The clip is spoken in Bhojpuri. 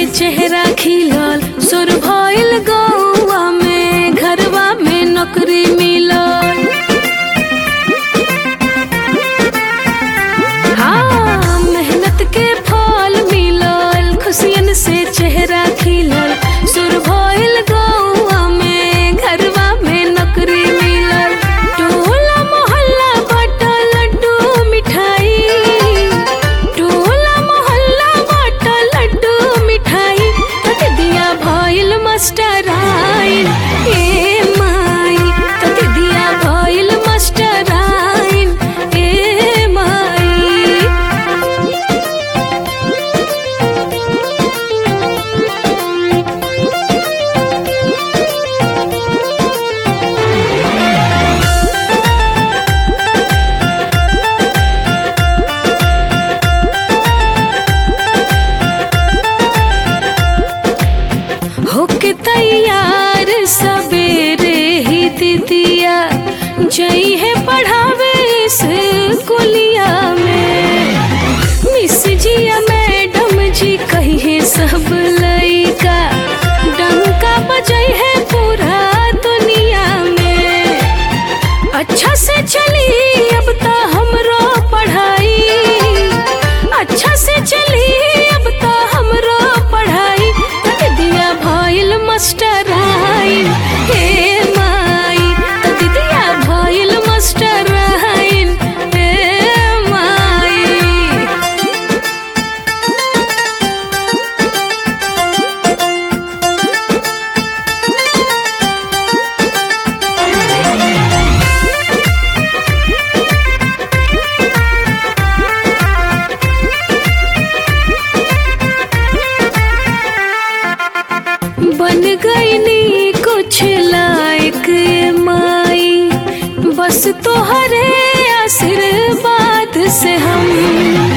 चेहरा खिलल सुर भइल गौआ में घरवा में नौकरी मिलल हाँ मेहनत के फल मिलल खुशियन से चेहरा खिलल सुर भइल गौआ में घरवा में नौकरी मिलल टोला मोहल्ला बाटल लड्डू मिठाई टोला मोहल्ला बाटल लड्डू मिठाई तक दिया भइल मास्टर आइन ए माई तक दिया भइल मास्टर आइन ए माई होके तैयार सवेरे ही दीदिया जई है पढ़ावे स्कूलिया में मिस जिया मैडम जी कही है सब लइका डंका बजई है पूरा दुनिया में अच्छा से चली अब तो हमरो पढ़ाई अच्छा से चली अब तो हमरो पढ़ाई तक दिया भइल मास्टर आइन हे माई तक दिया भइल मास्टर आइन हे माई बन गईनी कुछ लायक माई बस तोहरे आशीर्वाद से हम